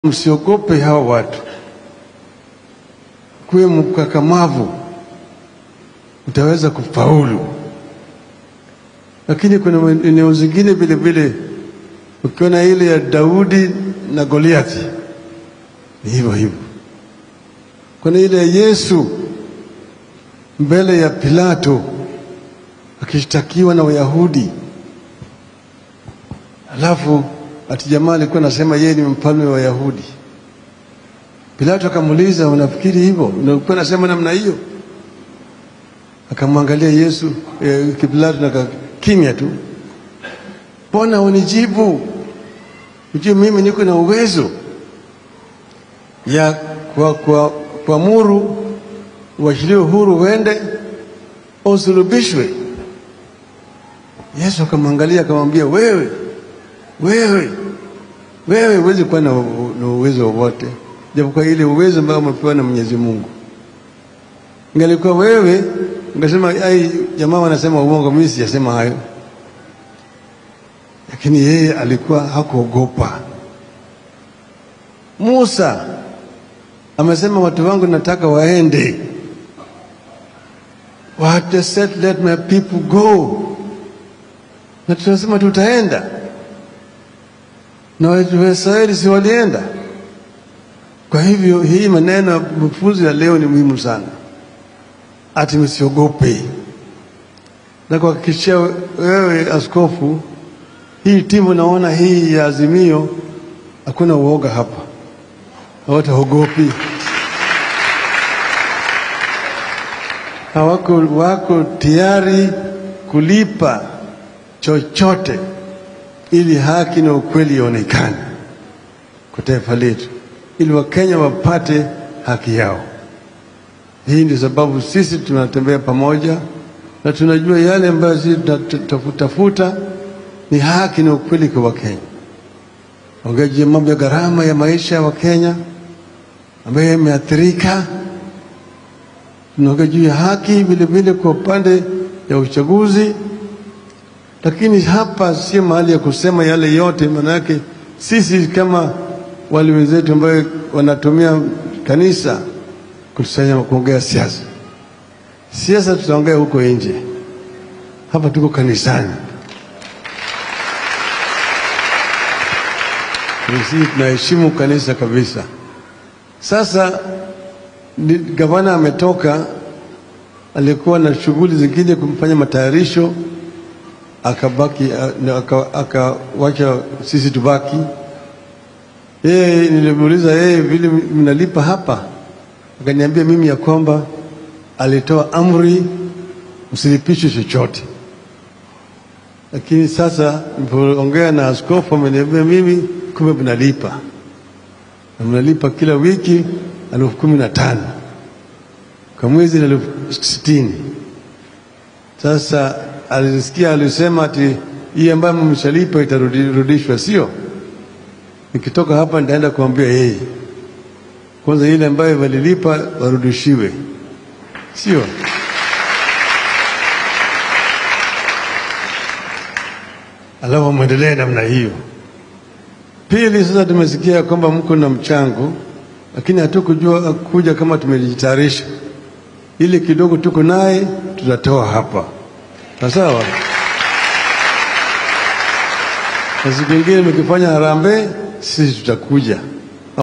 Msiogope hawa watu, kuwe mkakamavu, utaweza kufaulu. Lakini kuna eneo zingine vile vile, ukiona ile ya Daudi na Goliathi ni hivyo hivyo. Kuna ile ya Yesu mbele ya Pilato akishtakiwa na Wayahudi, alafu ati jamaa alikuwa anasema yeye ni mfalme wa Wayahudi. Pilato akamuuliza, unafikiri hivyo? Unakuwa nasema namna hiyo? Akamwangalia Yesu eh, Pilato na kimya tu, mbona unijibu? Ujue mimi niko na uwezo ya kwa kwa kuamuru uachiliwe huru uende usulubishwe. Yesu akamwangalia akamwambia, wewe wewe wewe huwezi kuwa na, na uwezo wowote japokuwa ile uwezo ambao umepewa na Mwenyezi Mungu. Ingalikuwa wewe ungesema ai, jamaa wanasema uongo, mimi sijasema hayo. Lakini yeye alikuwa hakuogopa. Musa amesema watu wangu nataka waende, what said let my people go, na tunasema tutaenda na Waisraeli si walienda? Kwa hivyo hii maneno ya mafunzo ya leo ni muhimu sana, ati msiogope na kuhakikishia wewe askofu, hii timu naona hii ya Azimio hakuna uoga hapa, hawataogopi, hawako wako tayari kulipa chochote ili haki na ukweli ionekane kwa taifa letu, ili Wakenya wapate haki yao. Hii ndio sababu sisi tunatembea pamoja na tunajua yale ambayo sisi tunatafuta ni haki na ukweli kwa Wakenya. Ongea juu ya mambo ya gharama ya maisha ya Wakenya ambayo yameathirika. Tunaongea juu ya haki vile vile kwa upande ya uchaguzi lakini hapa sio mahali ya kusema yale yote, maana yake sisi kama wale wenzetu ambao wanatumia kanisa kutusanya kuongea siasa. Siasa tutaongea huko nje, hapa tuko kanisani. Sisi tunaheshimu kanisa kabisa. Sasa gavana ametoka, alikuwa na shughuli zingine kumfanya matayarisho akabaki akawacha aka, sisi tubaki. Yeye nilimuuliza yeye vile mnalipa hapa, akaniambia mimi ya kwamba alitoa amri msilipishwe chochote, lakini sasa nilipoongea na askofu ameniambia mimi kumbe mnalipa na mnalipa kila wiki elfu kumi na tano kwa mwezi na elfu sitini sasa alisikia alisema ati hii ambayo mmeshalipa itarudishwa, sio? Nikitoka hapa nitaenda kuambia yeye kwanza, ile ambayo walilipa warudishiwe, sio? Alafu mwendelee namna hiyo. Pili, sasa tumesikia kwamba mko na mchango, lakini hatukujua kuja kama tumejitayarisha. Ile kidogo tuko naye tutatoa hapa sawa. Na siku ingine mkifanya harambee, sisi tutakuja.